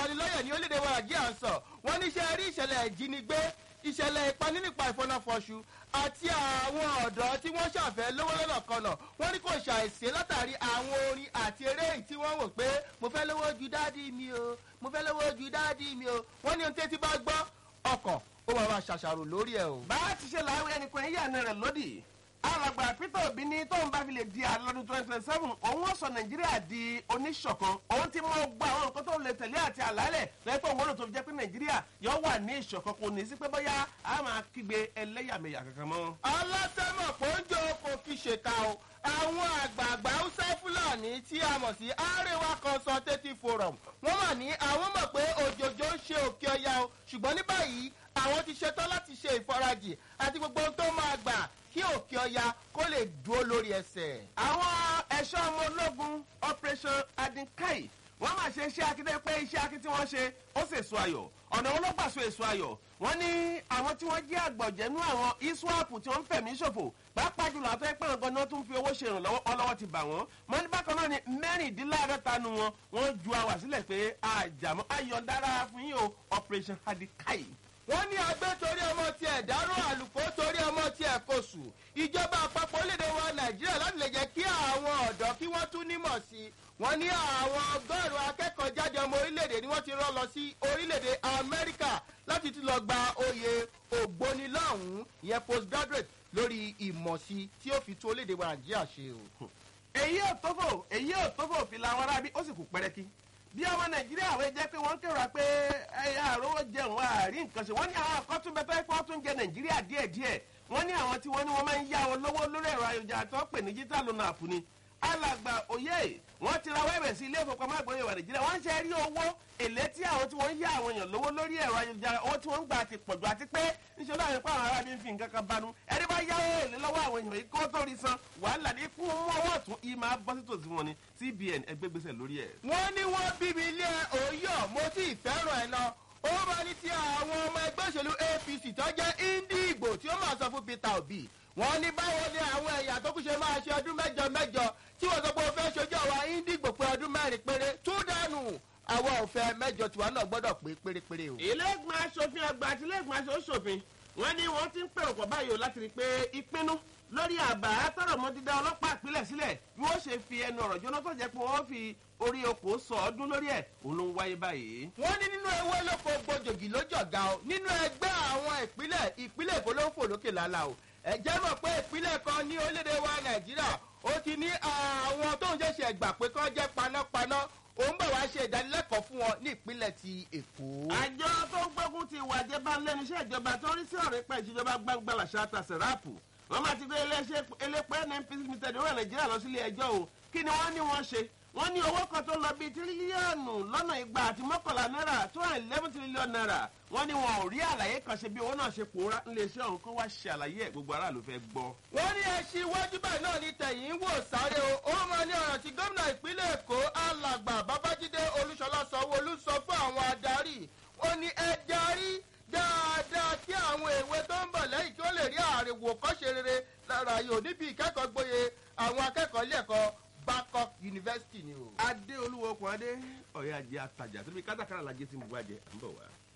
lanilọ́yẹ̀ ní orílẹ̀-èdè wa nàìjíríà ń sọ wọ́n ní ṣe rí ìṣẹ̀lẹ̀ ìjínigbé ìṣẹ̀lẹ̀ ìpanínípa ìfọnáfọṣù àti àwọn ọ̀dọ́ tí wọ́n ṣàfẹ́ lówó lọ́nà kanà wọ́n ní kò ṣàìsí látàrí àwọn orin àti eré yìí tí wọ́n wò pé mo fẹ́ lówó ju dáàdì mi o mo fẹ́ lówó ju dáàdì mi o wọ́n ní ohun tí etí bá gbọ́ ọkàn ó máa máa ṣàṣàrò lórí ẹ̀ o. bá a ti ṣe làwọn ẹnìkan yíyà náà rẹ̀ lódì alàgbà peter obi ní tóun bá fi lè di àlọ́dún twenty twenty seven òun ó sọ nàìjíríà di oníṣọ̀kan òun ti mọ gbọ́ àwọn nǹkan tó lè tẹ̀lé àti àlàálẹ̀ lẹ́pọ̀ òun lò tó fi jẹ́ pé nàìjíríà yóò wà ní ìṣọ̀kan kò ní sí pé bóyá a máa kígbe ẹlẹ́yàmẹ̀yà kankan mọ́. alásẹ́mọ̀ pọ́njọ kò fi ṣèkà o àwọn àgbààgbà haúsá fúlàní tí a mọ̀ sí arewa consultative forum wọ́n mà ní àwọn mọ̀ pé òjòjò ń ṣe òkè ọya o ṣùgbọ́n ní báyìí àwọn ti ṣetán láti ṣe ìfarajì àti gbogbo ohun tó máa gbà kí òkè ọya kó lè dúró lórí ẹsẹ̀. àwọn ẹ̀ṣọ́ ọmọ ológun operation adinkai wọ́n máa ṣe iṣẹ́ akíndé pé iṣẹ́ akí tí wọ́n ṣe ó sì èso ayọ̀ ọ̀nà wọn ló gbà so èso ayọ̀ wọ́n ní àwọn tí wọ́n jẹ́ àgbọ̀jẹ̀nú àwọn iswap tí wọ́n ń fẹ̀mí ṣòfò pàápàá jùlọ àti ẹgbẹ́ ọ̀gán náà tún fi owó ṣe ìrànlọ́wọ́ ọlọ́wọ́ ti bà wọ́n mọ́ ní bákan náà ni mẹ́rìndínláàdọ́ta nu wọn wọ́n ju àwà sílẹ̀ pé àjàmọ́ ayọ̀ndára fún yín o operation adinkai wọ́n ní agbẹ́ torí ọmọ tiẹ̀ dárò àlùkò torí ọmọ tiẹ̀ kò sùn ìjọba àpapọ̀ orílẹ̀-èdè wa nàìjíríà láti lè jẹ́ kí àwọn ọ̀dọ́ kí wọ́n tún nímọ̀ sí i wọ́n ní àwọn ọgọ́rùn-ún akẹ́kọ̀ọ́ jáde ọmọ orílẹ̀-èdè ni wọ́n ti rán lọ sí orílẹ̀-èdè amẹ́ríkà láti tún lọ gba oyè ògbónilọ́hùn ìyẹn postgraduate lórí ìmọ̀sí tí ó fi tún orílẹ̀-èdè wa nàìjíríà ṣe o. èyí ò tófò èyí ò tófò fi làwọn arábí ó sì kú pẹ́rẹ́kí bí ọmọ nàìjíríà wọ́n jẹ́ pé wọ́n kérora pé àròwọ́ jẹun àárí nǹkan ṣe wọ́n ní àwọn akọ́túnbẹ́tọ́ ẹ̀kọ́ tún jẹ nàìjíríà díẹ̀díẹ̀ wọ́n ní àwọn tí wọ́n ní wọ́n máa ń yá wọn lówó lórí ẹ̀rọ ayélujára tó pè ní jíta lónà àpò ni alàgbà òye wọ́n ti ra wẹ́ẹ̀bẹ̀ sí ilé ìfowópamọ́ àgbọ̀nyẹ̀ wà nàìjíríà wọ́n ń ṣe rí owó èlé tí àwọn tí wọ́n ń yá àwọn èèyàn lówó lórí ẹ̀rọ ayélujára owó tí wọ́n ń gbà ti pọ̀jù àti pé níṣẹ́ láwọn ẹ̀kọ́ àwọn arábí ń fi nǹkan kan banú ẹni bá yáwó èlé lọ́wọ́ àwọn èèyàn yìí kó tó rí san wàhálà ní kú mú ọwọ́ ọ̀tún yìí máa bọ́ sí tòsí wọn ni cbn ẹgbẹ́gbèsè lórí ẹ̀. wọ́n ní wọ́n bíbi ilé òyò mo sì fẹ́ràn ẹ̀ náà ó máa ní ti àwọn ọmọ ẹgbẹ́ òṣèlú apc tó jẹ́ indigo tí ó máa sọ fún peter obi wọ́n ní báwo ni àwọn ẹ̀yà tó kù ṣe máa ṣe ọdún mẹ́jọ mẹ́jọ tí wọ́n sọ pé ó fẹ́ ṣojú àwa indigo pé ọdún mẹ́rin péré tú dànù àwọn òfẹ́ mẹ́jọ tiwa náà gbọ́dọ̀ pé pérépéré o. ilé ìgbìmọ̀ asòfin àgbà àti ilé ìgbìmọ̀ asòfin wọ́n ní wọ́n ti ń pèrò pọ̀ báyìí o láti rí i pé ìpinnu lórí àbá tọrọ mọ dídá ọlọ́pàá ìpínlẹ̀ sílẹ̀ bí wọ́n ṣe fi ẹnu ọ̀rọ̀ jóná tó jẹ́ pé wọ́n fi orí oko sọ ọdún lórí ẹ̀ òun ló ń wáyé báyìí. wọ́n ní nínú ewé lóko gbòjògì lójọ̀gá o nínú ẹgbẹ́ àwọn ìpínlẹ̀ ìpínlẹ̀ èkó ló ń fò lókè lálá o ẹ̀jẹ̀ mọ̀ pé ìpínlẹ̀ kan ní orílẹ̀-èdè wa nàìjíríà ó ti ní àwọn tó ń ṣẹ̀ṣẹ̀ gbà pé kán jẹ́ panápaná òun bẹ̀ wá ṣe ìdánilẹ́kọ̀ọ́ fún wọn ní ìpínlẹ̀ ti èkó. àjọ tó ń gbógun ti ìwà ìjẹba lẹ́nu iṣẹ́ ìjọba tó ń rí sí ọ̀rẹ́ pẹ̀ ìṣèjọba gbangba làṣà àtàṣe ráàpù wọ́n máa ti gbé iléeṣẹ́ elépo nnpc limited ìwé nàìjíríà lọ sílé ẹjọ́ o kí ni wọ́n ní wọ́n ṣe wọ́n ní owó kan tó lọ bíi tírílíọ̀nù lọ́nà igba àti mọ́kànlá náírà two hundred eleven trillion naira wọ́n ní wọn ò rí àlàyé kan ṣe bí owó náà ṣe pòórá níléeṣẹ́ ọ̀hún kó wá ṣe àlàyé ẹ̀ gbogbo aráàlú fẹ́ gbọ́. wọ́n ní ẹṣin iwájú báyìí náà ní tẹ̀yìn wò sáré o ó máa ní ọ̀rọ̀ tí gómìnà ìpínlẹ̀ èkó alàgbà babájídé olúṣọlá sanwó-olú sọ fún àwọn adarí ó ní ẹ darí dáadáa kí àwọn èwe tó ń bọ̀ lẹ́yìn kí ó lè rí àrèwò kọ́ṣe rere lára yòó níbi ìkẹ́kọ̀ọ́ gboyè àwọn akẹ́kọ̀ọ́ ilé ẹ̀kọ́ bangkok university ni o. adé olúwo okùn adé ọ̀yà ajé atajà tóbi kátàkárà lajẹ tí mo wá jẹ à ń bọ̀ wá.